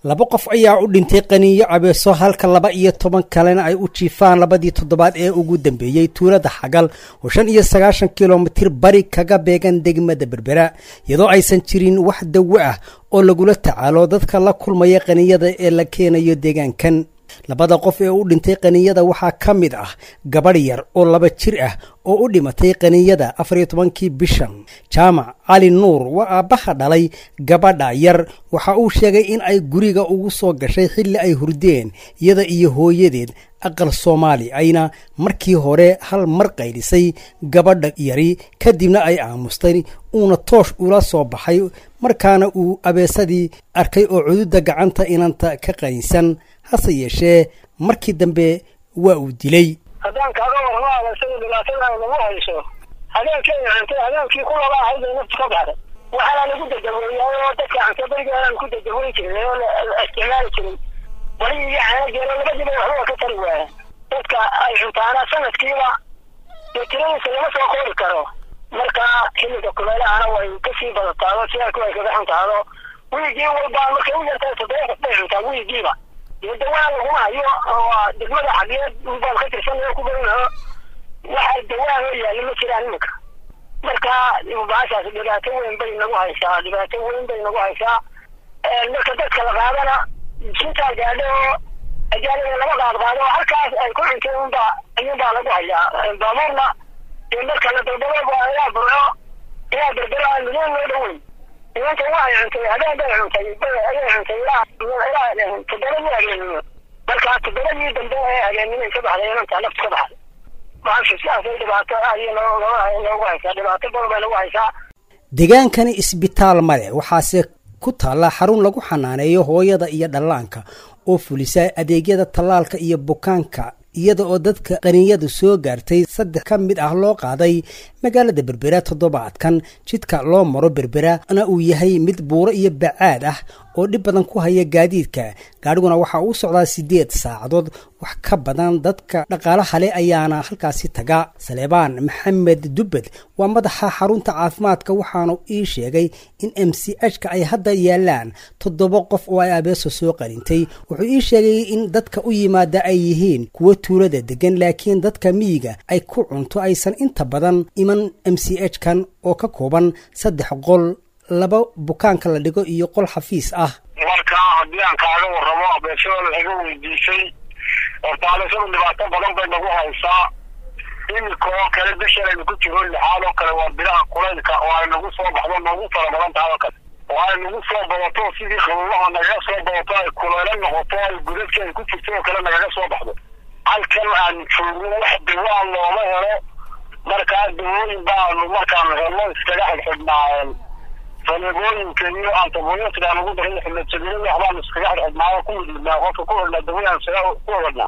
laba qof ayaa u dhintay qaniinyo cabeeso halka laba iyo toban kalena ay u jiifaan labadii toddobaad ee ugu dambeeyey tuulada xagal oo shan iyo sagaashan kilomitir bari kaga beegan degmada berbera iyadoo aysan jirin wax dawo ah oo lagula tacaalo dadka la kulmaya qaniinyada ee la keenayo deegaankan labada qof ee u dhintay qaniinyada waxaa ka mid ah gabadh yar oo laba jir ah oo u dhimatay qaniinyada afar iyo tobankii bishan jaamac cali nuur waa aabbaha dhalay gabadha yar waxa uu sheegay in ay guriga ugu soo gashay xilli ay hurdeen iyada iyo hooyadeed aqal soomaali ayna markii hore hal mar qaydhisay gabadha yari kadibna ay aamustay uuna toosh ula soo baxay markaana uu abeesadii arkay oo cududa gacanta inanta ka qaynsan hase yeeshee markii dambe waa uu dilay haddaan kaaga warramo abeesada dhibaatada ay nagu hayso habeenkay cantay habeenkii ku laba ahayd bay naftu ka baxday waxaana lagu dadaweeyay oo dadka canta berigeedan ku dadaweyn jiray oo la isticmaali jiray wali iyo canageelo labadiiba waxba ka tari waaya dadka ay cuntaana sanadkiiba dee tiradiisa lama soo koobi karo marka xilliga kuleelahana way kasii badataado sidaku ay kaga xuntaado wiigii walba markay u yartahay toddoba qof bay cuntaa wiigiiba dee dawaa laguma hayo oo degmada xageed baan ka tirsanao ku garanaho waxa dawaa loo yaali ma jiraan iminka marka baashaas dhibaato weyn bay nagu haysaa dhibaato weyn bay nagu haysaa marka dadka la qaadana sintaa gaadho oo ajaalada lama qaad qaado oo halkaas ay ku cuntay unba ayuunbaa lagu hayaa baabuurna dee marka la dalbado waa ilaa burco ilaa berbera milyan loo dhoweyn nimanka waxay cuntay habeen bay cuntay ayay cuntay ilaa ilaa toddobadii habeenimo marka toddobadii dambe ee habeenimo ka baxday inanta naftu ka baxday baasha sidaasay dhibaato aad iyo noogu haysaa dhibaato badan bay nagu haysaa deegaankani isbitaal male waxaase ku taalla xarun lagu xanaaneeyo hooyada iyo dhallaanka oo fulisa adeegyada tallaalka iyo bukaanka iyada oo dadka qaniinyadu soo gaartay saddex ka mid ah loo qaaday magaalada berbera toddobaadkan jidka loo maro berberana uu yahay mid buuro iyo bacaad ah oo dhib badan ku haya gaadiidka gaadhiguna waxaa uu socdaa siddeed saacadood wax ka badan dadka dhaqaalaha leh ayaana halkaasi taga saleebaan maxamed dubbed waa madaxa xarunta caafimaadka waxaanu ii sheegay in m c h ka ay hadda yaalaan toddoba qof oo ay abeeso soo qarintay wuxuu ii sheegay in dadka u yimaada ay yihiin kuwo tuulada degan laakiin dadka miyiga ay ku cunto aysan inta badan iman m c h kan oo ka kooban saddex qol laba bukaanka la dhigo iyo qol xafiis ah marka haddii aan kaaga warramo abeesada laga weydiisay horta abeesadu dhibaato badan bay nagu haysaa iminka oo kale bishan aynu ku jiro lixaad oo kale waa bilaha kulaylka oo ay nagu soo baxdo noogu fara badan tahay oo kale oo ay nagu soo badato sidii qabuubaha nagaga soo badato ay kulaylo noqoto ay gudadkii ay ku jirto oo kale nagaga soo baxdo halkan aan joogno wax dawaa looma helo markaa dawooyin baanu markaanu helno iskaga xidhxidhnaa faleegooyinka iyo antabooyinka aan ugu daray xilajabinada waxbaanu iskaga xidhxidhnaa oo ku midnaa qofka ku xidhnaa dawooyin isaga ku xidhnaa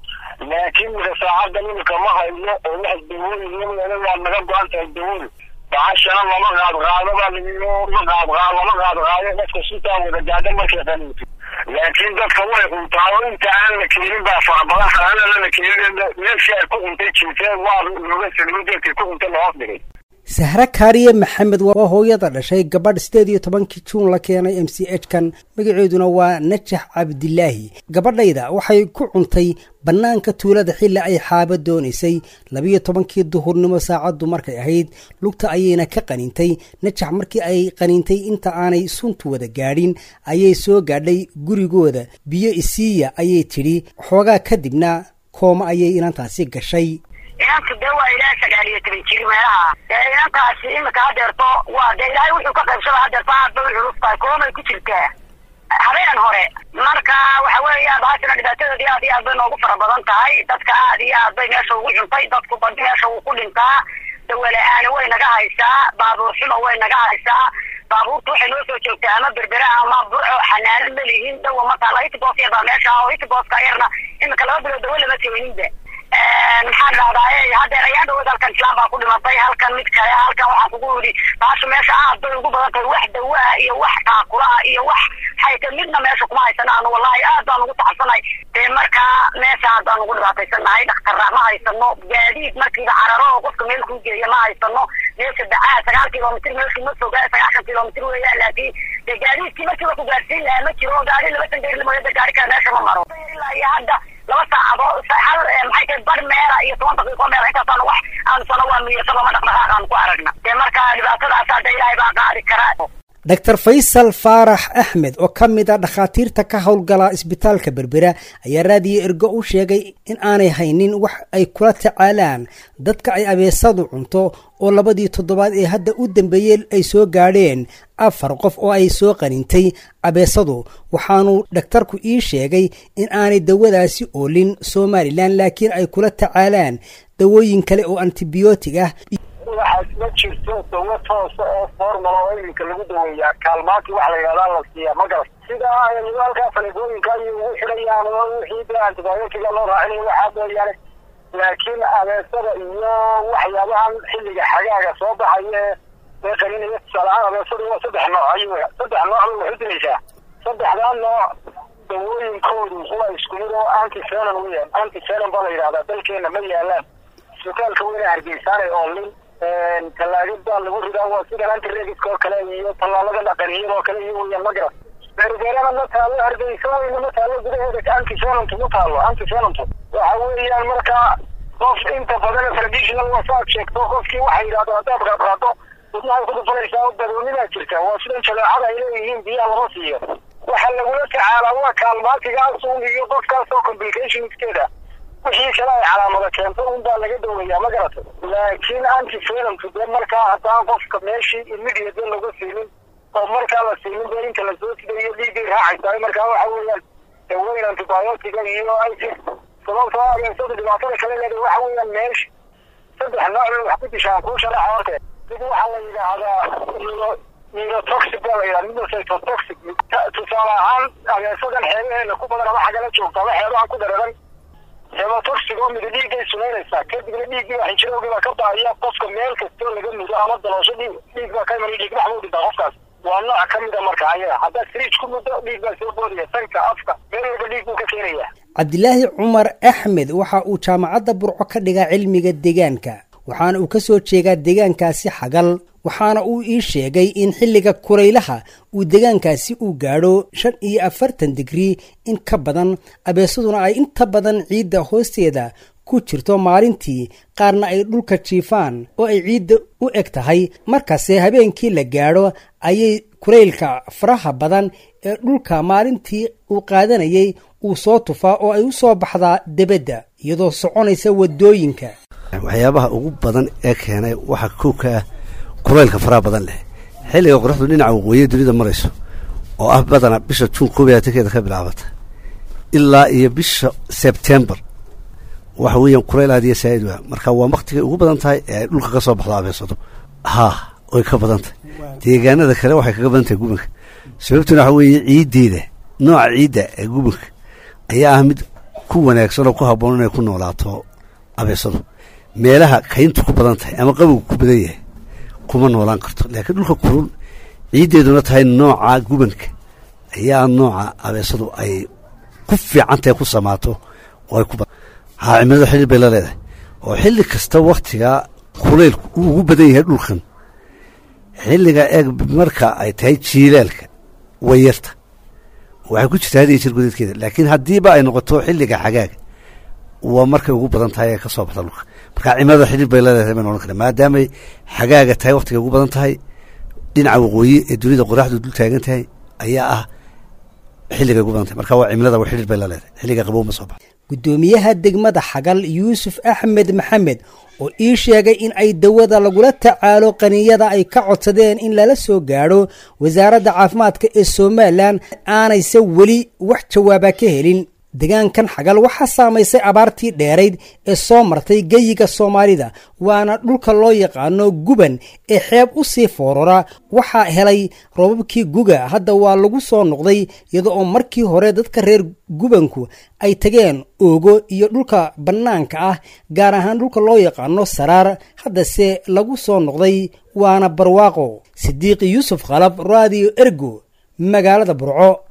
laakiin mika saacaddan imika ma hayno oo wax dawooyin iyadana waa naga go-an tahay dawooyin bacashana lama qaad qaado baa layiyo ma qaad qaado lama qaad qaado dadka sitaa wada gaadha markay qaniinto laakiin dadka way cuntaa oo inta aan la keenin baa fara badan xanaanada la keenin meeshii ay ku cuntay jiifeen waa looga salimo geedkay ku cuntay loos dhigay sahre kaariye maxamed waa hooyada dhashay gabadh siddeed iyo tobankii juun la keenay m c h kan magaceeduna waa najax cabdilaahi gabadhayda waxay ku cuntay bannaanka tuulada xilli ay xaaba doonaysay labiyo tobankii duhurnimo saacaddu markay ahayd lugta ayayna ka qaniintay najax markii ay qaniintay inta aanay suntu wada gaadhin ayay soo gaadhay gurigooda biyo isiiya ayay tidhi xoogaa kadibna kooma ayay inantaasi gashay inantu dee waa ilaa sagaal iyo toban jiri meelaha dee inantaasi imika hadeerto waa dee ilaahay wuxuu ka qaybsada hadeerto aad bay u culus tahay koomay ku jirtaa habeen hore marka waxa weeyaan baashana dhibaatadoodii aad iyo aad bay noogu fara badan tahay dadka aad iyo aad bay meesha ugu cuntay dadku badi meesha wuu ku dhintaa dawala-aani way naga haysaa baabuur xumo way naga haysaa baabuurta waxay noo soo joogtaa ama berbera ama burco xanaano ma lihin dawa mataa hitibos yar baa meesha oo hitibooska yarna imika laba bilood dawo lama keeninba maxaan dhahdaa hadeer ayaa dhawood halkan islaan baa ku dhimatay halkan mid kale halkan waxaan kugu yidhi baashu meesha aad bay ugu badan tahay wax dawaa iyo wax taakula iyo wax xayta midna meesha kuma haysana anu wallahi aad baan ugu taxsanay dee markaa meesha haddaan ugu dhibaataysannahay dhakhtarra ma haysano gaadiid markiiba cararo oo qofka meel kuu geeya ma haysano meesha bacaa sagaal kilomitr meelkii ma fogaa sagaashan kilomitr weeyaan laakiin dee gaadiidkii markiiba ku gaarsiin lahaa ma jiro gaari laba sandeer mooya de gaari kale meesha ma maro ilaa iyo hadda laba saacadood hal maxay tahay bar meela iyo toban daqiiqo meela intaasaan wax aan sano waa miyasano ma dhaqdhaqaaq aan ku aragna dee marka dhibaatadaas hadda ilaahay baa qaadi karaa doctor faysal faarax axmed oo ka mid a dhakhaatiirta ka howlgala isbitaalka berbera ayaa raadiyo ergo u sheegay in aanay haynin wax ay kula tacaalaan dadka ay abeesadu cunto oo labadii toddobaad ee hadda u dambeeyey ay soo gaadheen afar qof oo ay soo qanintay abeesadu waxaanu dhaktarku ii sheegay in aanay dawadaasi oolin somalilan laakiin ay kula tacaalaan dawooyin kale oo antibiyootig ah waxaas ma jirto dawo toosa oo formula oo iminka lagu daweeyaa kaalmaantii wax la yidhahdaa la siiyaa ma garat sida halkaa faleebooyinka ayay ugu xidhayaan oo wixii de antibiotiga loo raacinayo waxaa mooyaane laakiin abeesada iyo waxyaabahan xilliga xagaaga soo baxaya ee qaninaya tusaaleahaan abeesada waa saddex nooc ay saddex nooc bay waxu dilaysaa saddexdaa nooc dawooyinkoodu waa isku mid oo antivenom weeyaan antivenom baa la yidhahdaa dalkeena ma yaalaan isbitaalka weyne hargeysaanay oolin tallaagid baa lagu ridaa waa sidan antiregiska oo kale iyo tallaalada dhaqaniyada oo kale iyo weeyaan ma garan berberana ma taalo hargeysa weyne ma taalo gudaheeda antivenomtu ma taalo antivenomtu waxa weeyaan markaa qof inta badan traditional wasaad sheegto qofkii waxay yidhahdo haddaad qaadqaado wadnahay ku dhufanaysaa oo daroonidaa jirta waa sidan jaleecada ay leeyihiin biyaha lama siiyo waxa lagula tacaalaa waa kaalmaatigaas un iyo qofkaas oo complicationskeeda wixii kale ay calaamada keento un baa laga daweeyaa ma garata laakiin antivenomku dee markaa haddaan qofka meeshii immediate laga siinin oo markaa la siinin dee inta lasoo sidayo dhiiggay raacaysaa markaa waxa weeyaan daweyn antibiotiga iyo isis sababtoo abeesadu dhibaatada kale leedahay waxa weeyaan meesha saddex nooc bay wax ku dishaan kuu sharaxa horte mid waxaa la yidhaahdaa neurotoxic baa la yidhaha midna cytotoxic tusaale ahaan abeesadan xeebaheena ku badan ama xagala joogta ama xeebahan ku dareeran hematoxic oo mida dhiiggay sumaynaysaa kadibna dhiiggii baa xinjirowgii baa ka baaya qofka meel kastoo laga mudo ama daloosho dhiig dhiig baa ka imanaya dhiig bax buu dhintaa qofkaas waa nooc ka mid a marka ayaga haddaad fridge ku muddo dhiig baa soo boodaya sanka afka meel walba dhiig buu ka keenaya cabdilaahi cumar axmed waxa uu jaamacadda burco ka dhigaa cilmiga deegaanka waxaana uu ka soo jeedaa deegaankaasi xagal waxaana uu ii sheegay in xilliga kuraylaha uu deegaankaasi uu gaadho shan iyo afartan digrii in ka badan abeesaduna ay inta badan ciidda hoosteeda ku jirto maalintii qaarna ay dhulka jiifaan oo ay ciidda u eg tahay markase habeenkii la gaadho ayay kuraylka faraha badan ee dhulka maalintii uu qaadanayay uu soo tufaa oo ay u soo baxdaa debadda iyadoo soconaysa waddooyinka waxyaabaha ugu badan ee keenay waxaa kow ka ah kulaylka faraha badan leh xilliga qoraxdu dhinaca waqooyiya dunida marayso oo ah badana bisha juun koob iyo labaatankeeda ka bilaabata ilaa iyo bisha sebtembar waxa weeyaan kulayl aad iyo saa'id waa marka waa waktigay ugu badan tahay ee ay dhulka ka soo baxdo abeesado haa way ka badan tahay deegaanada kale waxay kaga badan tahay gubanka sababtuna waxa weeye ciiddeeda nooca ciidda ee gubanka ayaa ah mid ku wanaagsan oo ku habboon inay ku noolaato abeesadu meelaha kayntu ku badan tahay ama qabowga ku badan yahay kuma noolaan karto laakiin dhulka kulul ciiddeeduna tahay nooca gubanka ayaa nooca abeesadu ay ku fiican tahay ku samaato oo ay ku haa cimilada xilli bay la leedahay oo xilli kasta waktiga kulaylku uu ugu badan yahay dhulkan xilliga eeg marka ay tahay jiilaalka way yarta waxay ku jirtaa hadiyo jir gudeedkeeda laakiin haddiiba ay noqoto xilliga xagaaga waa markay ugu badan tahay ee ka soo baxda dhulka marka cimilada xidhiir bay leedahay baynu odhan karna maadaamay xagaaga tahay waktigay ugu badan tahay dhinaca waqooyi ee dunida qoraxdu dul taagan tahay ayaa ah xilligay ugu badan tahay marka waa cimilada wa xidhiir bay la leedahay xilliga qabow ma soo baxo guddoomiyaha degmada xagal yuusuf axmed maxamed oo ii sheegay in ay dawada lagula tacaalo qaniyada ay ka codsadeen in lala soo gaadho wasaaradda caafimaadka ee somalilan aanayse weli wax jawaaba ka helin deegaankan xagal waxaa saamaysay abaartii dheerayd ee soo martay geyiga soomaalida waana dhulka loo yaqaano guban ee xeeb u sii foorora waxaa helay roobabkii guga hadda waa lagu soo noqday iyada oo markii hore dadka reer gubanku ay tageen oogo iyo dhulka bannaanka ah gaar ahaan dhulka loo yaqaano saraar haddase lagu soo noqday waana barwaaqo sidiiqi yuusuf khalab raadiyo ergo magaalada burco